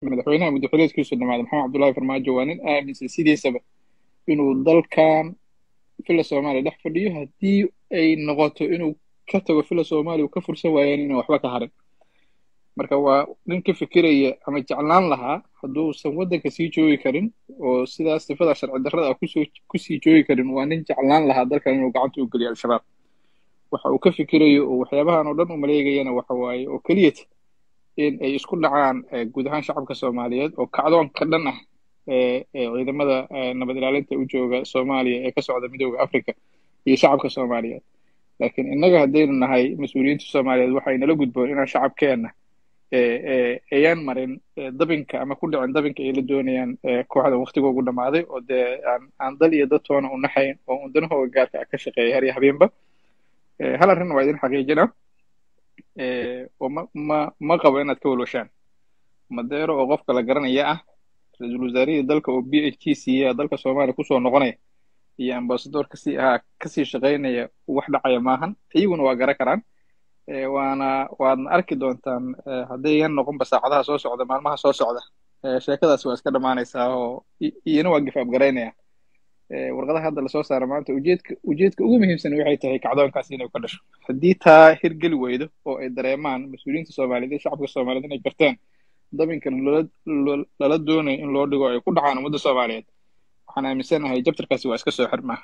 madaxweynaha muddaxileedkiisu dhamaaday maxamed cabdullahi farmaajo waa nin aaminsan sidiisaba inuu dalkan fila soomaaliya dhex fadhiyo haddii ay noqoto inuu ka tago fila soomaaliya uu ka fursan waayeen inaan waxba ka harin marka waa nin ka fikiraya ama jeclaan lahaa hadduusan waddanka sii joogi karin oo sidaas sifada sharci darrada ah kusoo kusii joogi karin waa nin jeclaan lahaa dalkan inuu gacanta u geliyo al-shabaab waxa uu ka fikirayo oo waxyaabahan oo dhan u maleegayana waxa waaye oo keliyata in ay isku dhacaan guud ahaan shacabka soomaaliyeed oo kacdoon ka dhan ah ee ciidamada nabad ilaalinta u jooga soomaaliya ee ka socda midooda africa iyo shacabka soomaaliyeed laakiin innaga haddaynu nahay mas-uuliyiinta soomaaliyeed waxay nala gudboon inaan shacabkeenna ayaan marin dabinka ama ku dhicin dabinka ay la doonayaan kooxda waktiga ugu dhammaaday oo dee aan aan dal iyo dad toona u naxayn oo un danahooga gaarka ah ka shaqeeya har iyo habeenba hal arrin waa idin xaqiijina oo ma ma ma qabo inaad ka walwashaan madeero oo qofka la garanaya ah ra-iisul wasaarihii dalka oo b h g siiya dalka soomaaliya kusoo noqonaya iyo ambasador kasii ahaa kasii shaqaynaya wax dhacaya maahan iyaguna waa garan karaan waana waadna arki doontaan haddayyan noqonba saacadaha soo socda maalmaha soo socda sheekadaasi waa iska dhammaanaysaa oo iyana waa gifaab garaynaya warqadaha hadda lasoo saara maanta ujeedka ujeedka ugu muhiimsan waxay tahay kacdoonkaas inay ka dhasho haddii taa hirgeli weydo oo ay dareemaan mas-uuliyiinta soomaaliyeed iyo shacabka soomaaliyeed inay garteen dabinka lala doonayo in loo dhigo ay ku dhacaan ummadda soomaaliyeed waxaan aaminsanahay jabtarkaasi waa iska soo xirmaa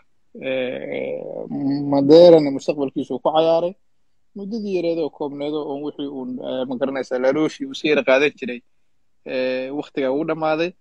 madeerana mustaqbalkiisu ku cayaaray muddadii yareeda oo koobneedo oo wixii uun magaranaysaa laalooshii uu si yara qaadan jiray waktiga ugu dhammaaday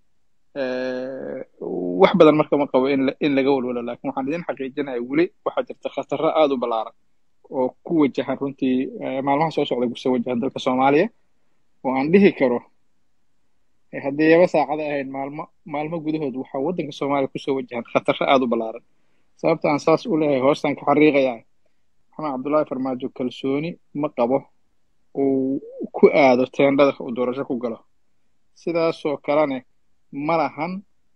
wax badan marka ma qabo in in laga walwalo laakiin waxaan idin xaqiijinaya weli waxaa jirta khatarro aada u ballaaran oo ku wajahan runtii maalmaha soo socda kusoo wajahan dalka soomaaliya oo aan dhihi karo haddii yaba saacada ahayd maalmo maalmo gudahood waxaa waddanka soomaaliya kusoo wajahan khatarro aada u ballaaran sababta aan saas u leeyahay hoostaan ka xariiqayaa maxamed cabdullaahi farmaajo kalsooni ma qabo uu ku aado teendhada uu doorasho ku galo sidaasoo kalene ma lahan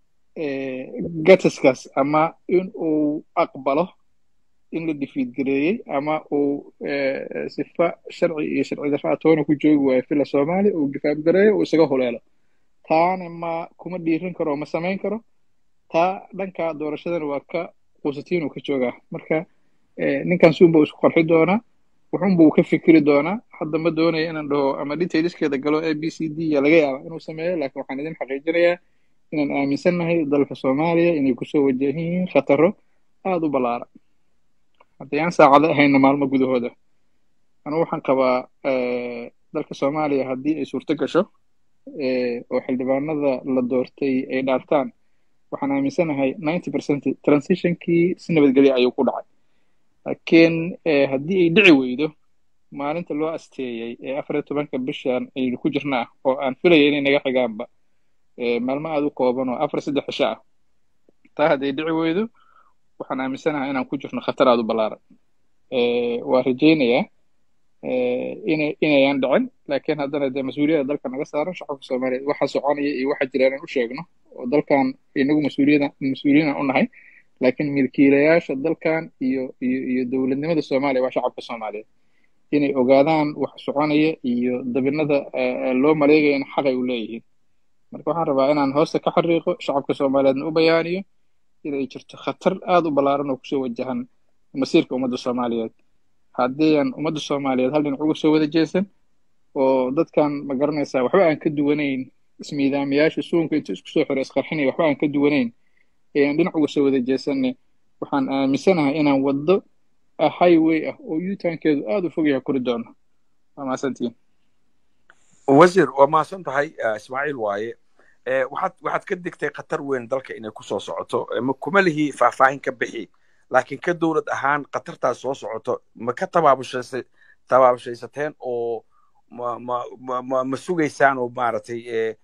gataskaas ama in uu aqbalo in la difiidgareeyey ama uu sifa sharci iyo sharci darraa toona ku joogi waayo fila soomaaliya uu difaabgareeyo uu isaga huleelo taana ma kuma dhiirin karo oo ma samayn karo taa dhanka doorashadana waa ka quusatiin uu ka joogaa marka ninkan suunba isku qarxi doonaa wuxuunba uu ka fikiri doonaa hadda ma doonaya inaan dhaho ama detailskeeda galo a b c d ya laga yaaba inuu sameeyo laakiin waxaan idin xaqiijinayaa inaan aaminsannahay dalka soomaaliya inay kusoo wajahan yihiin khataro aada u ballaaran haddii aan saacado ahayna maalmo gudahooda anugu waxaan qabaa dalka soomaaliya haddii ay suurto gasho oo xildhibaanada la doortay ay dhaartaan waxaan aaminsanahay ninety percent transitionkii si nabadgelya ayuu ku dhacay laakiin haddii ay dhici weydo maalinta loo asteeyey ee afar iyo tobanka bishan aynu ku jirnaa oo aan filaya inay naga xigaanba maalmo aada u kooban oo afar saddex cisho ah taa hadday dhici weydo waxaan aaminsanahay inaan ku jirno khatar aada u ballaaran waa rajaynayaa ina inayaan dhicin laakiin haddana dee mas-uuliyadda dalka naga saaran shacabka soomaaliyeed waxa soconaya iyo waxa jira inaan u sheegno oo dalkan inagu mas-uuliyada mas-uuliyiinaan u nahay laakiin milkiilayaasha dalkan iyo iyo iyo dowladnimada soomaaliya waa shacabka soomaaliyeed inay ogaadaan wax soconaya iyo dabinada loo maleegaya in xaqay u leeyihiin marka waxaan rabaa inaan hoosta ka xariiqo shacabka soomaaliyeedna u bayaaniyo inay jirto khatar aada u ballaaran oo kusoo wajahan masiirka ummadda soomaaliyeed haddii aan ummadda soomaaliyeed hal dhinac uga soo wada jeesan oo dadkan ma garanaysaa waxba aan ka duwanayn ismiidaamayaasha suunka inta isku soo xiro isqarxinaya waxba aan ka duwanayn ee aan dhinac uga soo wada jeesanne waxaan aaminsanahay inaan waddo highway ah oo yutankeedu aada u fog yahay kori doono waa mahadsantiin wasiir waa mahadsan tahay ismaaciil waaye waxaad waxaad ka digtay khatar weyn dalka inay kusoo socoto kuma lihi faahfaahin ka bixi laakiin ka dowlad ahaan khatartaas soo socoto ma ka tabaabushaysay tabaabashaysateen oo ma ma ma ma ma sugaysaan oo maaragtay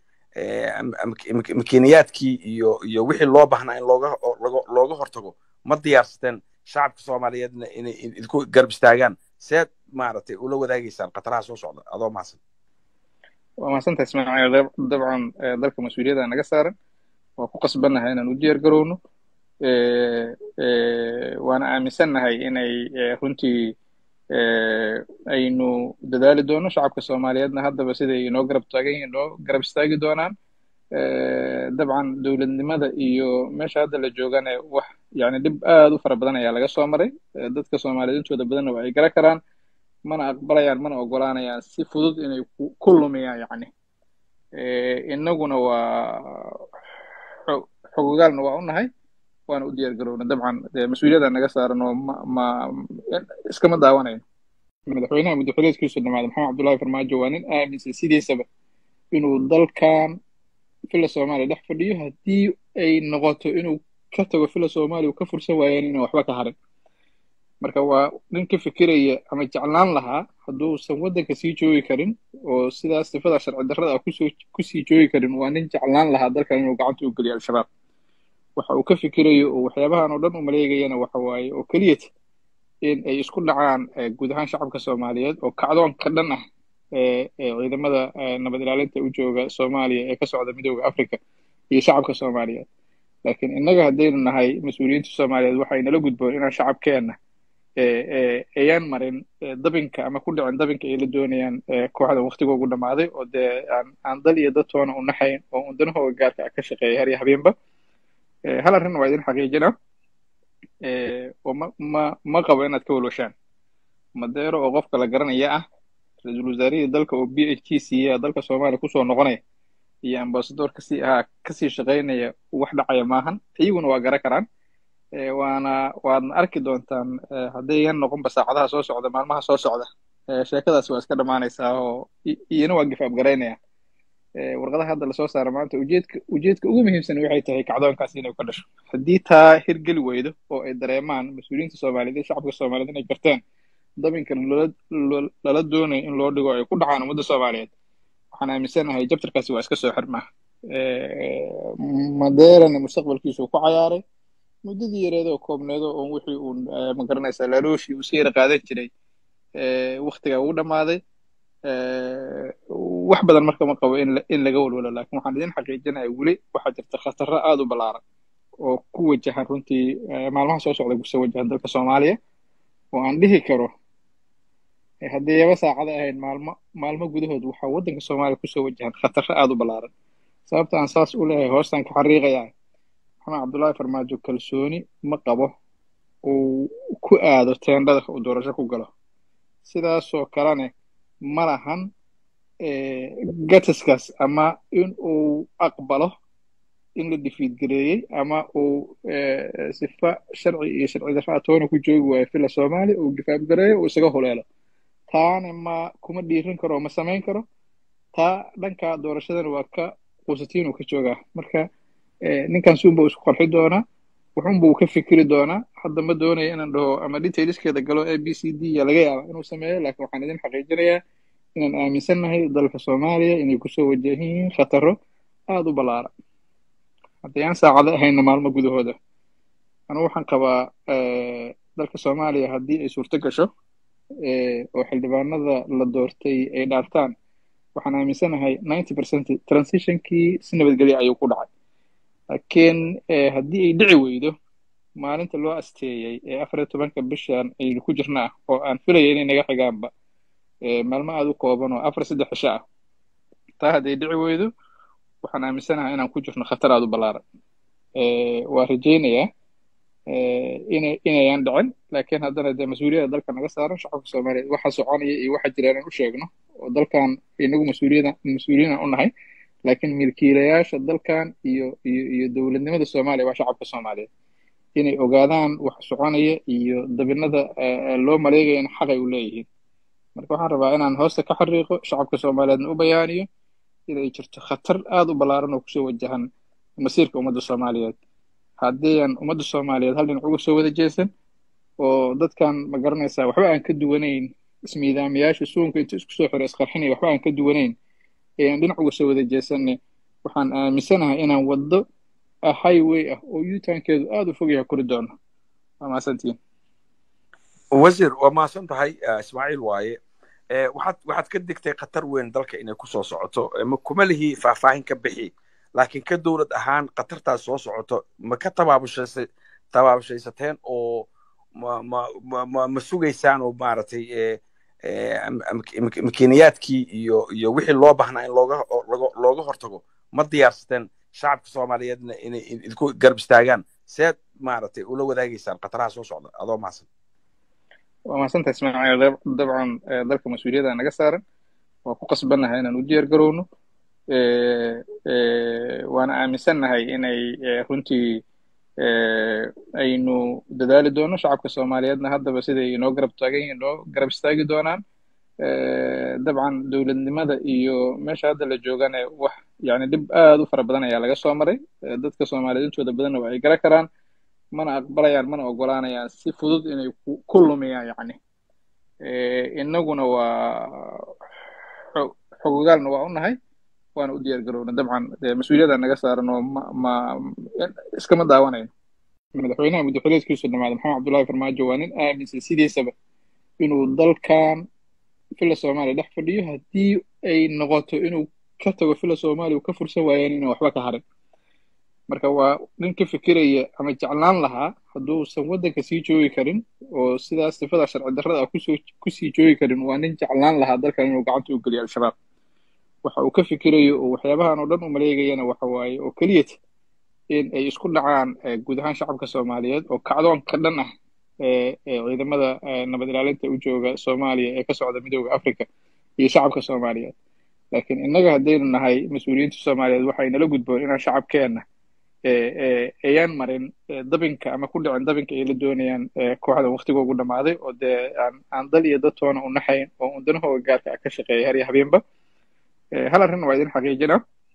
makiiniyaadkii iyo iyo wixii loo baahnaa in looga looga hortago ma diyaarsateen shacabka soomaaliyeedna inay idinku garab istaagaan seed maaragtay ula wadaagaysaan khataraha soo socda adoo mahadsan waa mahadsantahay ismaaciil dabcan dalka mas-uuliyadda naga saaran waa ku qasbannahay inaan u diyaar garowno waana aaminsannahay inay runtii aynu dadaali doono shacabka soomaaliyeedna haddaba siday inoo garab taagan yihiin inoo garab istaagi doonaan dabcan dowladnimada iyo meesha hadda la joogana wax yani dhib aad u fara badan ayaa laga soo maray dadka soomaaliyeed intooda badanna waa ay gara karaan mana aqbalayaan mana ogolaanayaan si fudud inay ku lumiyaan yani innaguna waa xogogaalna waa u nahay waana u diyaar garowna dabcan dee mas-uuliyadda naga saaran oo ma ma iskama daawanayno madaxweynaha muddaxileedkiisu dhamaada maxamed cabdullahi farmaajo waa nin aaminsan sidiisaba inuu dalkan fila soomaaliya dhex fadhiyo haddii ay noqoto inuu ka tago fila soomaaliya uu ka fursan waayeen inaan waxba ka harin marka waa nin ka fikiraya ama jeclaan lahaa hadduusan waddanka sii joogi karin oo sidaas sifada sharci darrada ah kusoo kusii joogi karin waa nin jeclaan lahaa dalkan inuu gacanta u geliyo al-shabaab waxa uu ka fikirayo oo waxyaabahan oo dhan u maleegayana waxa waaye oo keliyat in ay isku dhacaan guud ahaan shacabka soomaaliyeed oo kacdoon ka dhan ah ee ciidamada nabad ilaalinta u jooga soomaaliya ee ka socda midooda africa iyo shacabka soomaaliyeed laakiin innaga haddaynu nahay mas-uuliyiinta soomaaliyeed waxay nala gudboon inaan shacabkeenna ayaan marin dabinka ama ku dhicin dabinka ay la doonayaan kooxda waktiga ugu dhammaaday oo dee aan aan dal iyo dad toona u naxayn oo undanahooga gaarka ah ka shaqeeya har iyo habeenba hal arrin waa idin xaqiijina oo ma ma ma qabo inaad ka walwashaan madeero oo qofka la garanaya ah ra-iisul wasaarihii dalka oo b h t siiya dalka soomaaliya kusoo noqonaya iyo ambasador kasii ahaa kasii shaqaynaya wax dhacaya maahan iyaguna waa gara karaan waana waadna arki doontaan haddayan noqonba saacadaha soo socda maalmaha soo socda sheekadaasi waa iska dhammaanaysaa oo iyana waa gifaab garaynaya warqadaha hadda lasoo saara maanta ujeedka ujeedka ugu muhiimsan waxay tahay kacdoonkaasi inay ka dhasho haddii taa hirgeli weydo oo ay dareemaan mas-uuliyiinta soomaaliyeed iyo shacabka soomaaliyeed inay garteen dabinkan lala doonayo in loo dhigo ay ku dhacaan ummadda soomaaliyeed waxaan aaminsanahay jabtarkaasi waa iska soo xirmaa madeerana mustaqbalkiisu ku cayaaray muddadii yareedoo koobneedo oo wixii uun magaranaysaa laalooshii uu si yara qaadan jiray waktigaa ugu dhammaaday wax badan marka ma qabo in laga walwalo lakin waxaan idin xaqiijinaya weli waxaa jirta khatarro aada u ballaaran oo ku wajahan runtii maalmaha soo socda kusoo wajahan dalka soomaaliya oo aan dhihi karo haddii yaba saacada ahayn maalmo maalmo gudahood waxaa waddanka soomaaliya kusoo wajahan khatarro aada u ballaaran sababta aan saas u leeyahay hoostaan ka xariiqayaa maxamed cabdullaahi farmaajo kalsooni ma qabo uu ku aado teendhada uu doorasho ku galo sidaasoo kalene ma lahan gatiskaas ama in uu aqbalo in la difiidgareeyey ama uu sifa sharci iyo sharci darra toona ku joogi waayo fila soomaaliya uu gifaabgareeyo uu isaga huleelo taana ma kuma dhiirin karo ma samayn karo taa dhanka doorashadana waa ka quusatiin uu ka joogaa marka ninkan suunba isku qarxi doonaa wuxuunba uu ka fikiri doonaa hadda ma doonaya inaan dhaho ama detailskeeda galo a b c d ya laga yaaba inuu sameeyo laakiin waxaan idin xaqiijinayaa inaan aaminsannahay dalka soomaaliya inay kusoo wajahan yihiin khataro aada u ballaaran haddii aan saacado ahayna maalmo gudahooda anugu waxaan qabaa dalka soomaaliya haddii ay suurto gasho oo xildhibaanada la doortay ay dhaartaan waxaan aaminsanahay ninety percent transitionkii si nabadgelya ayuu ku dhacay laakiin haddii ay dhici weydo maalinta loo asteeyey ee afar iyo tobanka bishan aynu ku jirnaa oo aan filaya inay naga xigaanba maalmo aada u kooban oo afar saddex cisho ah taa hadday dhici weydo waxaan aaminsanahay inaan ku jirno khatar aada u ballaaran waa rajaynayaa ina inayaan dhicin laakiin haddana dee mas-uuliyadda dalka naga saaran shacabka soomaaliyeed waxa soconaya iyo waxa jira inaan u sheegno oo dalkan inagu mas-uuliyada mas-uuliyiin u nahay laakiin milkiilayaasha dalkan iyo iyo iyo dowladnimada soomaaliya waa shacabka soomaaliyeed inay ogaadaan wax soconaya iyo dabinada loo maleegayana xaqay u leeyihiin marka waxaan rabaa inaan hoosta ka xariiqo shacabka soomaaliyeedna u bayaaniyo inay jirto khatar aada u ballaaran oo kusoo wajahan masiirka ummadda soomaaliyeed haddii aan ummadda soomaaliyeed hal dhinac uga soo wada jeesan oo dadkan ma garanaysaa waxba aan ka duwanayn ismiidaamayaasha suunka inta isku soo xiro isqarxinaya waxba aan ka duwanayn ee aan dhinac uga soo wada jeesanne waxaan aaminsanahay inaan waddo highway ah oo yutankeedu aada u fog yahay kori doono waa mahadsantiin wasiir waa mahadsan tahay ismaaciil waaye waxaad waxaad ka digtay khatar weyn dalka inay kusoo socoto kuma lihi faahfaahin ka bixi laakiin ka dowlad ahaan khatartaas soo socoto ma ka tabaabushaysay tabaabashaysateen oo ma ma ma ma ma sugaysaan oo maaragtay makiiniyaadkii iyo iyo wixii loo baahnaa in looga looga hortago ma diyaarsateen shacabka soomaaliyeedna inay idinku garab istaagaan seed maaragtay ula wadaagaysaan khataraha soo socda adoo mahadsan waa mahadsantahay ismaaciil dabcan dalka mas-uuliyadda naga saaran waa ku qasbannahay inaan u diyaar garowno waana aaminsannahay inay runtii aynu dadaali doono shacabka soomaaliyeedna haddaba siday inoo garab taagan yihin inoo garab istaagi doonaan dabcan dowladnimada iyo meesha hadda la joogana wax yani dhib aad u fara badan ayaa laga soo maray dadka soomaaliyeed intooda badanna waa ay gara karaan mana aqbalayaan mana ogolaanayaan si fudud inay ku lumiyaan yani innaguna waa xogogaalna waa u nahay waana u diyaar garowna dabcan mas-uuliyadda naga saaran oo ma ma iskama daawanayno madaxweynaha muddaxileedkiisu dhamaada maxamed cabdullahi farmaajo waa nin aaminsan sidiisaba inuu dalkan fila soomaaliya dhex fadhiyo haddii ay noqoto inuu ka tago fila soomaaliya uu ka fursan waayeen inaan waxba ka harin marka waa nin ka fikiraya ama jeclaan lahaa hadduusan waddanka sii joogi karin oo sidaas sifada sharci darrada ah kusoo kusii joogi karin waa nin jeclaan lahaa dalkan inuu gacanta u geliyo al-shabaab waxa uu ka fikirayo oo waxyaabahan oo dhan u maleegayana waxa waaye oo keliyata in ay isku dhacaan guud ahaan shacabka soomaaliyeed oo kacdoonka dhan ah ee ciidamada nabad ilaalinta u jooga soomaaliya ee ka socda midooda africa iyo shacabka soomaaliyeed laakiin innaga haddaynu nahay mas-uuliyiinta soomaaliyeed waxay nala gudboon inaan shacabkeenna ayaan marin dabinka ama ku dhicin dabinka ay la doonayaan kooxdan waktigoogu dhammaaday oo dee aan aan dal iyo dad toona u naxayn oo undanahooga gaarka ah ka shaqeeya har iyo habeenba hal arrin waa idin xaqiijina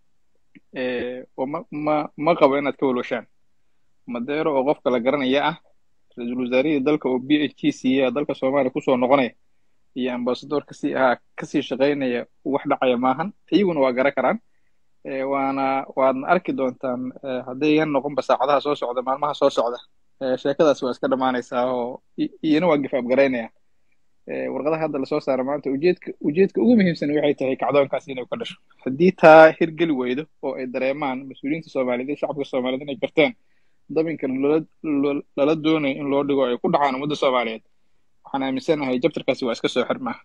oo ma ma ma qabo inaad ka walwashaan madeero oo qofka la garanaya ah ra-iisul wasaarihii dalka oo b h t siiya dalka soomaaliya kusoo noqonaya iyo ambasador kasii ahaa kasii shaqaynaya wax dhacaya maahan iyaguna waa gara karaan waana waadna arki doontaan haddayan noqonba saacadaha soo socda maalmaha soo socda sheekadaas waa iska dhammaanaysaa oo iyana waa gifaab garaynaya warqadaha hadda lasoo saara maanta ujeedka ujeedka ugu muhiimsan waxay tahay kacdoonkaas inay ka dhasho haddii taa hirgeli weydo oo ay dareemaan mas-uuliyiinta soomaaliyeed iyo shacabka soomaaliyeed inay garteen dabinkan lala doonayo in loo dhigo ay ku dhacaan ummadda soomaaliyeed waxaan aaminsanahay jabtarkaasi waa iska soo xirmaa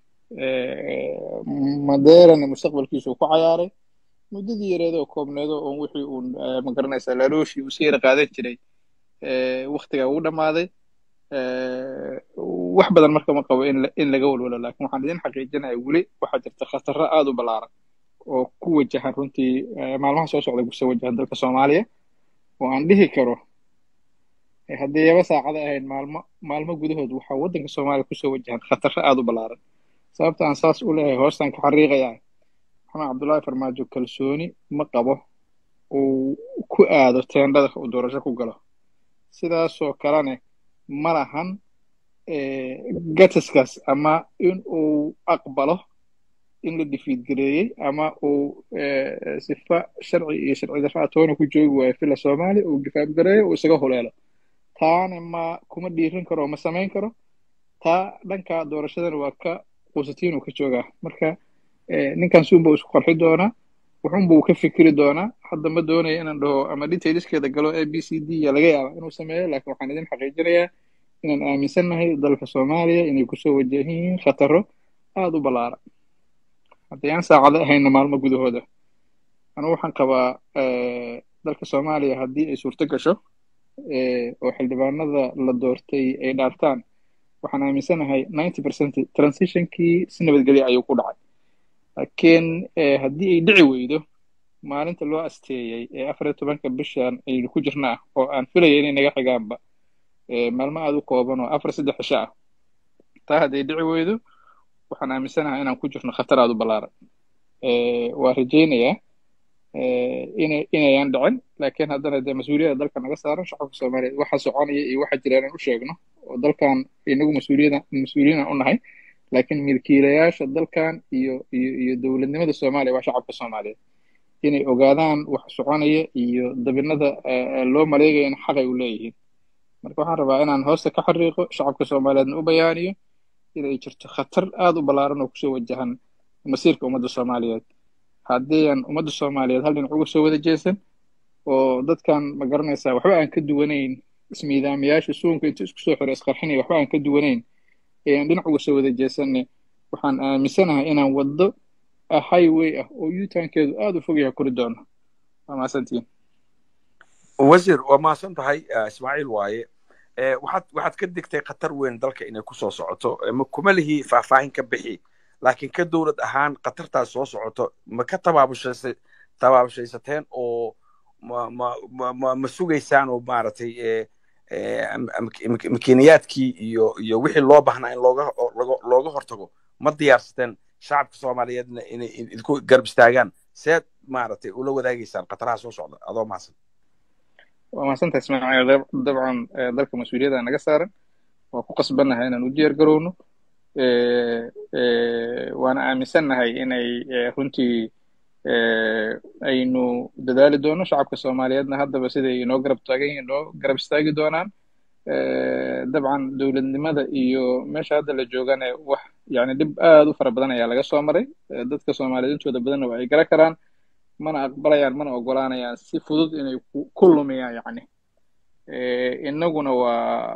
madeerana mustaqbalkiisu ku cayaaray muddadii yareedoo koobneedo oon wixii uun magaranaysaa laalooshii uu si yara qaadan jiray waktigaa ugu dhammaaday wax badan marka ma qabo in laga walwalo laakiin waxaan idin xaqiijinaya weli waxaa jirta khatarro aad u ballaaran oo ku wajahan runtii maalmaha soo socda kusoo wajahan dalka soomaaliya oo aan dhihi karo haddii yaba saacada ahayn maalmo maalmo gudahood waxaa waddanka soomaaliya kusoo wajahan khatarro aad u ballaaran sababta aan saas u leeyahay hoostaan ka xariiqayaa maxamed cabdullaahi farmaajo kalsooni ma qabo uu ku aado teendhada uu doorasho ku galo sidaasoo kalene ma lahan gatiskaas ama in uu aqbalo in la difiidgareeyey ama uu sifa sharci iyo sharci darra toona ku joogi waayo fila soomaaliya uu gifaabgareeyo uu isaga huleelo taana ma kuma dhiirin karo ma samayn karo taa dhanka doorashadana waa ka quusatiin uu ka joogaa marka ninkan suunba uu isku qarxi doonaa wuxuunba uu ka fikiri doonaa hadda ma doonaya inaan dhaho ama detailskeeda galo a b c d ya laga yaaba inuu sameeyo laakiin waxaan idin xaqiijinayaa inaan aaminsannahay dalka soomaaliya inay kusoo wajahan yihiin khataro aada u ballaaran haddii aan saacado ahayna maalmo gudahooda anugu waxaan qabaa dalka soomaaliya haddii ay suurto gasho oo xildhibaanada la doortay ay dhaartaan waxaan aaminsanahay ninety percent transitionkii si nabadgelya ayuu ku dhacay laakiin haddii ay dhici weydo maalinta loo asteeyey ee afar iyo tobanka bishan aynu ku jirnaa oo aan filaya inay naga xigaanba maalmo aada u kooban oo afar saddex cisho ah taa hadday dhici weydo waxaan aaminsanahay inaan ku jirno khatar aada u ballaaran waa rajaynayaa ina inayaan dhicin laakiin haddana dee mas-uuliyadda dalka naga saaran shacabka soomaaliyeed waxa soconaya iyo waxa jira inaan u sheegno oo dalkan inagu mas-uuliyada mas-uuliyiin aan u nahay laakiin milkiilayaasha dalkan iyo iyo iyo dowladnimada soomaaliya waa shacabka soomaaliyeed inay ogaadaan wax soconaya iyo dabinada loo maleegaya in xaqay u leeyihiin marka waxaan rabaa inaan hoosta ka xariiqo shacabka soomaaliyeedna u bayaaniyo inay jirto khatar aada u ballaaran oo kusoo wajahan masiirka ummadda soomaaliyeed haddii aan ummadda soomaaliyeed hal dhinac uga soo wada jeesan oo dadkan ma garanaysaa waxba aan ka duwanayn ismiidaamiyaasha suunka intuu isku soo xiro isqarxinaya waxba aan ka duwanayn ee aan dhinac uga soo wada jeesanay waxaan aaminsanahay inaan waddo highway ah oo yutankeedu aada u fog yahay kori doono waa mahadsantihiin wasiir waa mahadsan tahay ismaaciil waaye waxaad waxaad ka digtay khatar weyn dalka inay ku soo socoto kuma lihi faahfaahin ka bixi laakiin ka dowlad ahaan khatartaas soo socoto ma ka tabaabushaysay tabaabashaysateen oo ma ma ma ma sugaysaan oo maaragtay makiiniyaadkii iyo iyo wixii loo baahnaa in looga looga hortago ma diyaarsateen shacabka soomaaliyeedna inay idinku garab istaagaan seed maaragtay ula wadaagaysaan khataraha soo socda adoo mahadsan waa mahadsantaha ismaaciil dabcan dalka mas-uuliyadda naga saaran waa ku qasbannahay inaan u diyaar garowno waana aaminsannahay inay runtii aynu dadaali doono shacabka soomaaliyeedna haddaba siday inoo garab taagan yihiin inoo garab istaagi doonaan dabcan dowladnimada iyo meesha hadda la joogana wax yani dhib aad u fara badan ayaa laga soo maray dadka soomaaliyeed intooda badanna waa ay gara karaan mana aqbalayaan mana ogolaanayaan si fudud inay ku lumiyaan yani innaguna waa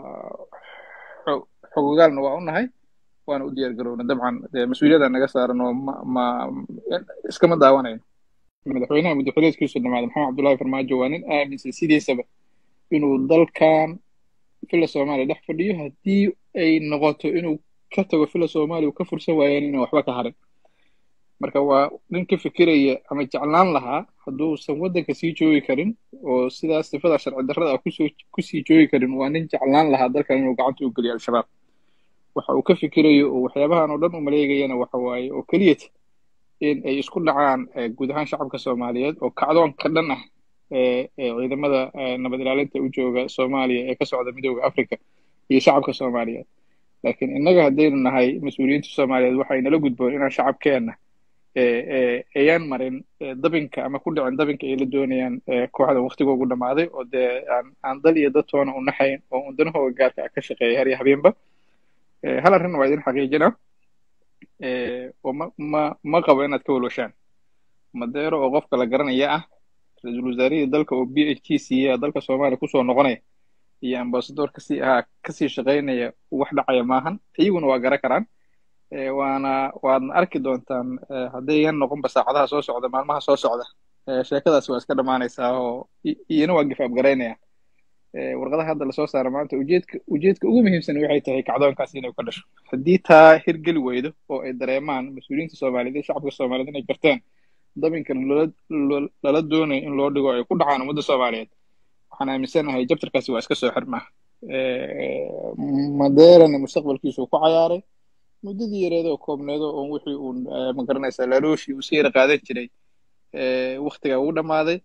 xogogaalna waa u nahay waana u diyaar garowna dabcan mas-uuliyadda naga saaran oo ma ma iskama daawanayno madaxweynaha muddaxileedkiisu dhamaada maxamed cabdullahi farmaajo waa nin aaminsan sidiisaba inuu dalkan fila soomaaliya dhex fadhiyo haddii ay noqoto inuu ka tago fila soomaaliya uu ka fursan waayeen inaan waxba ka harin marka waa nin ka fikiraya ama jeclaan lahaa hadduusan waddanka sii joogi karin oo sidaas sifada sharci darrada ah kusoo kusii joogi karin waa nin jeclaan lahaa dalkan inuu gacanta u geliyo al-shabaab waxa uu ka fikirayo oo waxyaabahan oo dhan u maleegayana waxa waaye oo keliyata in ay isku dhacaan guud ahaan shacabka soomaaliyeed oo kacdoonka dhan ah ee ciidamada nabad ilaalinta u jooga soomaaliya ee ka socda midooda africa iyo shacabka soomaaliyeed laakiin innaga haddaynu nahay mas-uuliyiinta soomaaliyeed waxay nala gudboon inaan shacabkeenna ayaan marin dabinka ama ku dhicin dabinka ay la doonayaan kooxdan waktigoogu dhammaaday oo dee aan aan dal iyo dad toona u naxayn oo undanahooga gaarka ah ka shaqeeya har iyo habeenba hal arrin waa idin xaqiijina oo ma ma ma qabo inaad ka walwashaan madeero oo qofka la garanaya ah ra-iisul wasaarihii dalka oo b h k siiya dalka soomaaliya kusoo noqonaya iyo ambasador kasii ahaa kasii shaqaynaya wax dhacaya maahan iyaguna waa gara karaan waana waadna arki doontaan haddayan noqonba saacadaha soo socda maalmaha soo socda sheekadaas waa iska dhammaanaysaa oo iyana waa gifaab garaynaya warqadaha hadda lasoo saara maanta ujeedka ujeedka ugu muhiimsan waxay tahay kacdoonkaas inay ka dhasho haddii taa hirgeli weydo oo ay dareemaan mas-uuliyiinta soomaaliyeed iyo shacabka soomaaliyeed inay garteen dabinkan lala doonayo in loo dhigo ay ku dhacaan ummadda soomaaliyeed waxaan aaminsanahay jabtarkaasi waa iska soo xirmaa madeerana mustaqbalkiisu ku cayaaray muddadii yareed oo koobneedo oo wixii uun magaranaysaa lalooshii uu si yara qaadan jiray waktiga ugu dhammaaday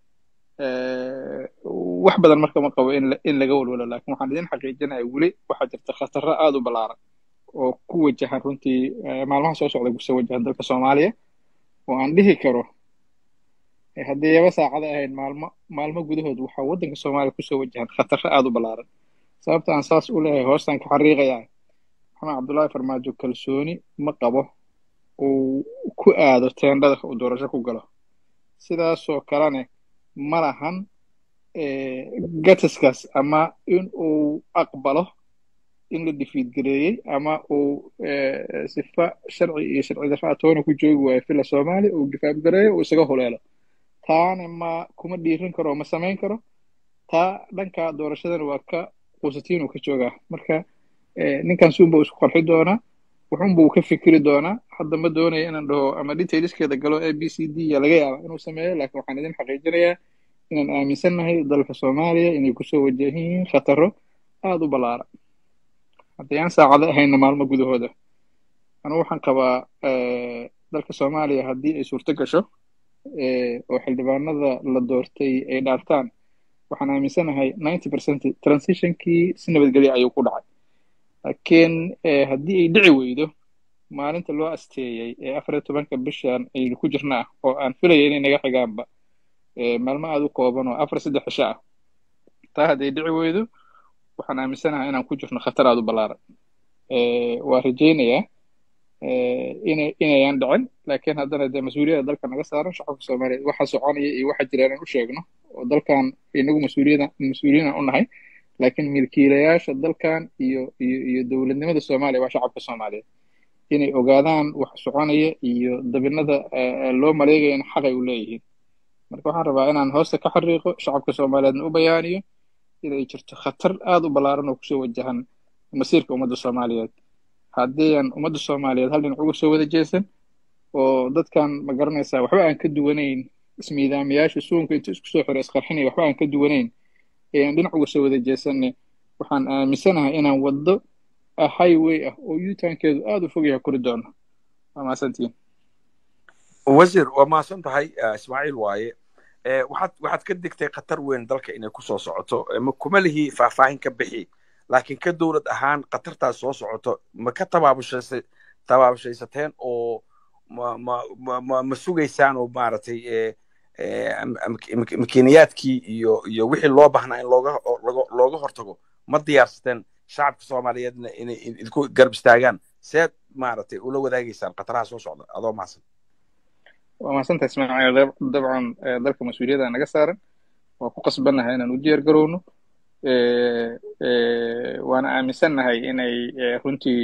wax badan marka ma qabo in in laga walwalo laakiin waxaan idin xaqiijinaya weli waxaa jirta khatarro aada u ballaaran oo ku wajahan runtii maalmaha soo socda kusoo wajahan dalka soomaaliya oo aan dhihi karo haddii yaba saacada ahayn maalmo maalmo gudahood waxaa waddanka soomaaliya kusoo wajahan khatarro aada u ballaaran sababta aan saas u leeyahay hoostaan ka xariiqayaa maxamed cabdullaahi farmaajo kalsooni ma qabo uu ku aado teendhada uu doorasho ku galo sidaasoo kalene ma lahan gatiskaas ama in uu aqbalo in la difiidgareeyey ama uu sifa sharci iyo sharci darraa toona ku joogi waayo fila soomaaliya uu difaabgareeyo uu isaga huleelo taana ma kuma dhiirin karo ma samayn karo taa dhanka doorashadana waa ka quusatiin uu ka joogaa marka ninkan suunba uu isku qarxi doonaa wuxuunba uu ka fikiri doonaa hadda ma doonaya inaan dhaho ama detailskeeda galo a b c d ya laga yaaba inuu sameeyo laakiin waxaan idin xaqiijinayaa inaan aaminsannahay dalka soomaaliya inay kusoo wajahan yihiin khataro aada u ballaaran haddii aan saacado ahayna maalmo gudahooda anu waxaan qabaa dalka soomaaliya haddii ay suurto gasho oo xildhibaanada la doortay ay dhaartaan waxaan aaminsanahay ninety percent transitionkii si nabadgelya ayuu ku dhacay laakiin haddii ay dhici weydo maalinta loo asteeyey ee afar iyo tobanka bishan aynu ku jirnaa oo aan filaya inay naga xigaanba maalmo aada u kooban oo afar saddex cisho ah taa hadday dhici weydo waxaan aaminsanahay inaan ku jirno khatar aada u ballaaran waa rajaynayaa ina inayaan dhicin laakiin haddana dee mas-uuliyadda dalka naga saaran shacabka soomaaliyeed waxa soconaya iyo waxa jira inaan u sheegno oo dalkan inagu mas-uuliyada mas-uuliyinan u nahay laakiin milkiilayaasha dalkan iyo iyo iyo dowladnimada soomaaliya waa shacabka soomaaliyeed inay ogaadaan wax soconaya iyo dabinada loo maleegayana xaqay u leeyihiin marka waxaan rabaa inaan hoosta ka xariiqo shacabka soomaaliyeedna u bayaaniyo inay jirto khatar aada u ballaaran oo kusoo wajahan masiirka ummadda soomaaliyeed haddii aan ummadda soomaaliyeed hal dhinac uga soo wada jeesan oo dadkan ma garanaysaa waxba aan ka duwanayn ismiidaamayaasha suunka inta isku soo xiray isqarxinaya waxba aan ka duwanayn ee aan dhinac uga soo wada jeesanne waxaan aaminsanahay inaan waddo highway ah oo yutankeedu aada u fog yahay kori doono waa mahadsantiin wasiir waa mahadsan tahay ismaaciil waaye waxaad waxaad ka digtay khatar weyn dalka inay kusoo socoto kuma lihi faahfaahin ka bixi laakiin ka dowlad ahaan khatartaas soo socoto ma ka tabaabushaysay tabaabashaysateen oo ma ma ma ma sugaysaan oo maaragtay makiinayaadkii iyo iyo wixii loo baahnaa in looga looga hortago ma diyaarsateen shacabka soomaaliyeedna inay idinku garab istaagaan seed maaragtay ula wadaagaysaan khataraha soo socda adoo mahadsan waa mahadsantahay ismaaciil dabcan dalka mas-uuliyadda naga saaran waa ku qasbannahay inaan u diyaar garowno waana aaminsannahay inay runtii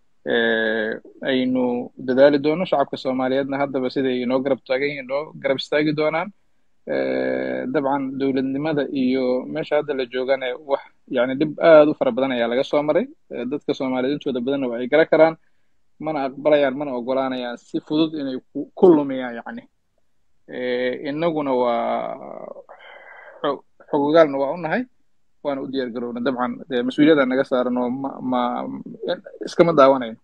aynu dadaali doono shacabka soomaaliyeedna haddaba siday inoo garab taagan inoo garab istaagi doonaan dabcan dowladnimada iyo meesha hadda la joogana wax yani dhib aada u fara badan ayaa laga soo maray dadka soomaaliyeed intooda badanna waa ay gara karaan mana aqbalayaan mana ogolaanayaan si fudud inay ku lumiyaan yani innaguna waa xogogaalna waa u nahay waana u diyaar garowna dabcan mas-uuliyadda naga saaran oo ma ma iskama daawanayo